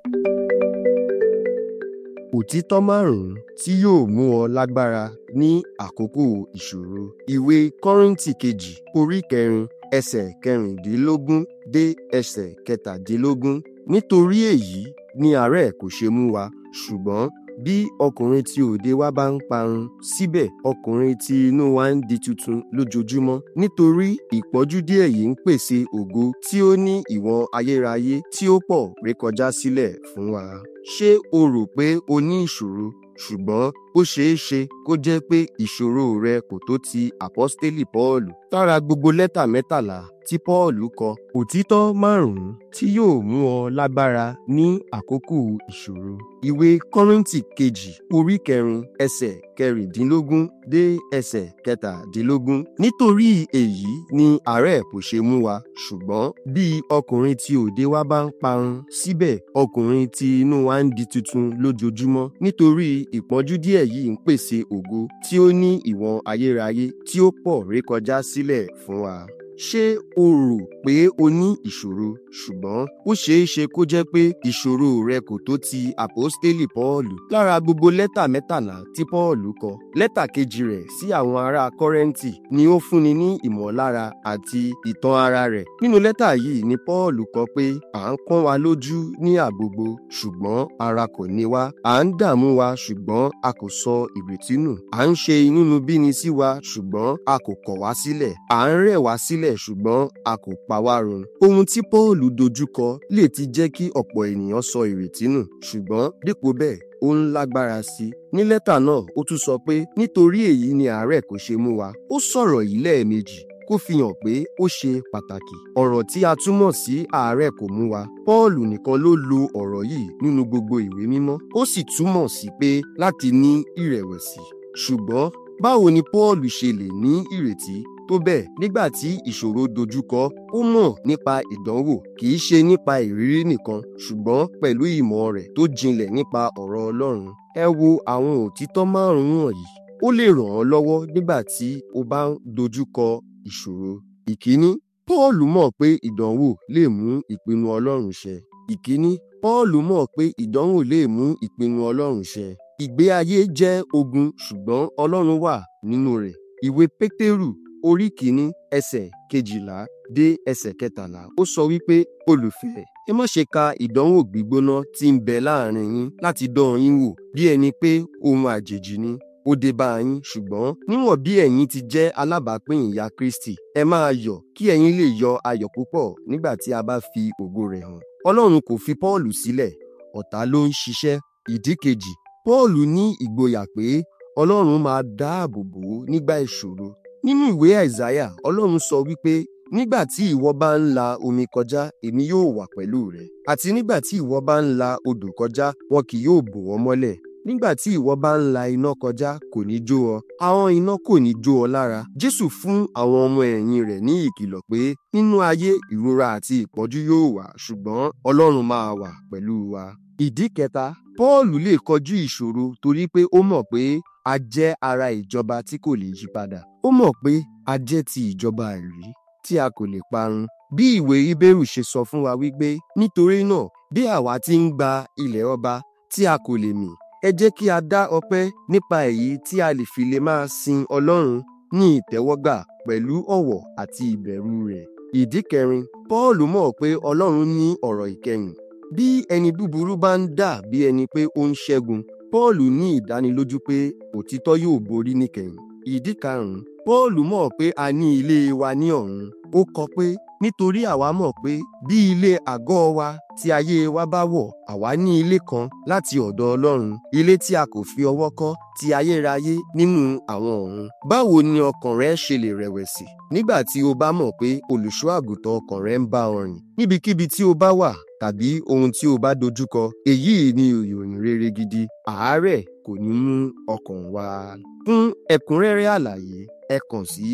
Òtítọ́ márùn-ún tí yóò mú ọ lágbára ní àkókò ìṣòro. Ìwé Kọ́ríńtì kejì orí kẹrin ẹsẹ̀ kẹrìndínlógún dé ẹsẹ̀ kẹtàdínlógún. Nítorí èyí ni àárẹ̀ kò ṣe mú wa, ṣùgbọ́n bí ọkùnrin tí òde wa bá ń parun, síbẹ̀ ọkùnrin tí inú wa ń di tuntun lójoojúmọ́. Nítorí ìpọ́jú díẹ̀ yìí ń pèsè ògo tí ó ní ìwọ̀n ayérayé tí ó pọ̀ rékọjá sílẹ̀ fún wa. Ṣé o rò pé o ní ìṣòro? ṣùgbọ́n ó ṣeé ṣe kó jẹ́ pé ìṣòro rẹ kò tó ti àpọ́stélì Pọ́ọ̀lù. Lára gbogbo lẹ́tà mẹ́tàlá tí Pọ́ọ̀lù kọ, òtítọ́ márùn-ún tí yóò mú ọ lágbára ní àkókò ìṣòro. Ìwé Kọ́ríńtì kejì orí kẹrin ẹsẹ̀ kẹrìndínlógún dé ẹsẹ̀ kẹtàdínlógún. Nítorí èyí ni àárẹ̀ kò ṣe mú wa, ṣùgbọ́n bí ọkùnrin tí òde wa bá ń parun, síbẹ̀ ọkùnrin tí inú wa ń di tuntun lójoojúmọ́. Nítorí ìpọ́njú díẹ̀ yìí ń pèsè ògo tí ó ní ìwọ̀n ayérayé tí ó pọ̀ rékọjá sílẹ̀ fún wa. Ṣé o rò pé o ní ìṣòro? Ṣùgbọ́n ó ṣeé ṣe kó jẹ́ pé ìṣòro rẹ kò tó ti àpọ́stélì Pọ́ọ̀lù. Lára gbogbo lẹ́tà mẹ́tàlá tí Pọ́ọ̀lù kọ, lẹ́tà kejì rẹ̀ sí àwọn ará Kọ́rẹ́ńtì ni ó fúnni ní ìmọ̀lára àti ìtàn ara rẹ̀. Nínú lẹ́tà yìí ni Pọ́ọ̀lù kọ pé à ń pọ́n wa lójú ní àgbogbo, ṣùgbọ́n ara kò ní wá. À ń dààmú wa, ṣùgbọ́n a kò sọ ìrètí nù. À ń ṣe inúnibíni sí wa, ṣùgbọ́n a kò kọ̀ wá sílẹ̀. À ń rẹ̀ wá sílẹ̀, ṣùgbọ́n a kò pa wá run. Ohun tí Pọ́ọ̀lù dojúkọ lè ti jẹ́ kí ọ̀pọ̀ ènìyàn sọ ìrètí nù, ṣùgbọ́n dípò bẹ́ẹ̀ ó ń lágbára sí i. Ní lẹ́tà náà, ó tún sọ pé nítorí èyí ni àárẹ̀ kò ṣe mú wa. Ó sọ̀rọ̀ yìí lẹ́ẹ̀mejì kó fi hàn pé ó ṣe pàtàkì. Ọ̀rọ̀ tí a túmọ̀ sí àárẹ̀ kò mú wa. Pọ́ọ̀lù nìkan ló lo ọ̀rọ̀ yìí nínú gbogbo ìwé mímọ́. Ó sì túmọ̀ sí pé láti ní ìrẹ̀wẹ̀sì. Ṣùgbọ́n báwo ni Pọ́ọ̀lù ṣe lè ní ìrètí tó bẹ́ẹ̀ nígbà tí ìṣòro dojúkọ ó mọ̀ nípa ìdánwò kì í ṣe nípa ìrírí nìkan ṣùgbọ́n pẹ̀lú ìmọ̀ rẹ̀ tó jinlẹ̀ nípa ọ̀rọ̀ Ọlọ́run. Ẹ wo àwọn òtítọ́ márùn-ún wọ̀nyí. Ó lè ràn ọ́ lọ́wọ́ nígbà tí o bá ń dojúkọ ìṣòro. Ìkíní, Pọ́ọ̀lù mọ̀ pé ìdánwò lè mú ìpinnu Ọlọ́run ṣẹ. Ìkíní, Pọ́ọ̀lù mọ̀ pé ìdánwò lè mú ìpinnu Ọlọ́run ṣẹ. Ìgbé ayé jẹ́ ogun ṣùgbọ́n Ọlọ́run wà nínú rẹ̀. Ìwé Pétérù orí kìíní ẹsẹ̀ kejìlá dé ẹsẹ̀ kẹtàlá ó sọ wípé olùfẹ́ ẹ má ṣe ka ìdánwò gbígbóná tí ń bẹ láàrin yín láti dán yín wò bí ẹni pé ohun àjèjì ni ó dé bá yín ṣùgbọ́n níwọ̀n bí ẹ̀yin ti jẹ́ alábàápín ìyà Kristi ẹ máa yọ̀ kí ẹ̀yin lè yọ ayọ̀ púpọ̀ nígbà tí a bá fi ògo rẹ̀ hàn. Ọlọ́run kò fi Pọ́ọ̀lù sílẹ̀ ọ̀tá ló ń ṣiṣẹ́. Ìdí kejì Pọ́ọ̀lù ní ìgboyà pé Ọlọ́run máa dáàbò bò ó nígbà ìṣòro. Nínú ìwé Àìsáyà Ọlọ́run sọ wípé nígbà tí ìwọ bá ń la omi kọjá èmi yóò wà pẹ̀lú rẹ àti nígbà tí ìwọ bá ń la odò kọjá wọn kì yóò bò ọ́ mọ́lẹ̀ nígbà tí ìwọ bá ń la iná kọjá kò ní jó ọ àwọn iná kò ní jó ọ lára Jésù fún àwọn ọmọ ẹ̀yìn rẹ̀ ní ìkìlọ̀ pé nínú ayé ìrora àti ìpọ́njú yóò wà ṣùgbọ́n Ọlọ́run máa wà pẹ̀lú wa. Ìdí kẹta Pọ́ọ̀lù lè kọjú ìṣòro torí pé ó mọ̀ pé a jẹ́ ara ìjọba tí kò lè yí padà. Ó mọ̀ pé a jẹ́ ti ìjọba àìrí tí a kò lè parun. Bí ìwé Hébérù ṣe sọ fún wa wípé nítorí náà bí àwa ti ń gba ilẹ̀ ọba tí a kò lè mì ẹ jẹ́ kí a dá ọpẹ́ nípa èyí tí a lè fi lè máa sin Ọlọ́run ní ìtẹ́wọ́gbà pẹ̀lú ọ̀wọ̀ àti ìbẹ̀rù rẹ̀. Ìdí kẹrin Pọ́ọ̀lù mọ̀ pé Ọlọ́run ní ọ̀rọ̀ ìkẹyìn. Bí ẹni búburú bá ń dà bí ẹni pé ó ń ṣẹ́gun Pọ́ọ̀lù ní ìdánilójú pé òtítọ́ yóò borí níkẹyìn. Ìdí karùn-ún Pọ́ọ̀lù mọ̀ pé a ní ilé wa ní ọ̀run. Ó kọ pé nítorí àwa mọ̀ pé bí ilé àgọ́ wa tí ayé wa bá wọ̀ àwa ní ilé kan láti ọ̀dọ̀ Ọlọ́run ilé tí a kò fi ọwọ́ kọ́ ti ayérayé nínú àwọn ọ̀run. Báwo ni ọkàn rẹ ṣe lè rẹ̀wẹ̀sì nígbà tí o bá mọ̀ pé olùṣọ́ àgùntàn ọkàn rẹ ń bá ọ rìn níbikíbi tí o bá wà tàbí ohun tí o bá dojúkọ èyí ni ìròyìn rere gidi àárẹ̀ kò ní mú ọkàn wa. Fún ẹ̀kúnrẹ́rẹ́ àlàyé ẹ kàn sí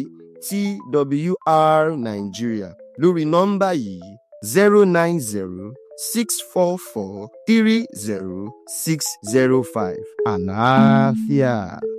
TWR Nigeria lórí nọ́mbà yìí zero nine zero six four four three zero six zero five àlàáfíà.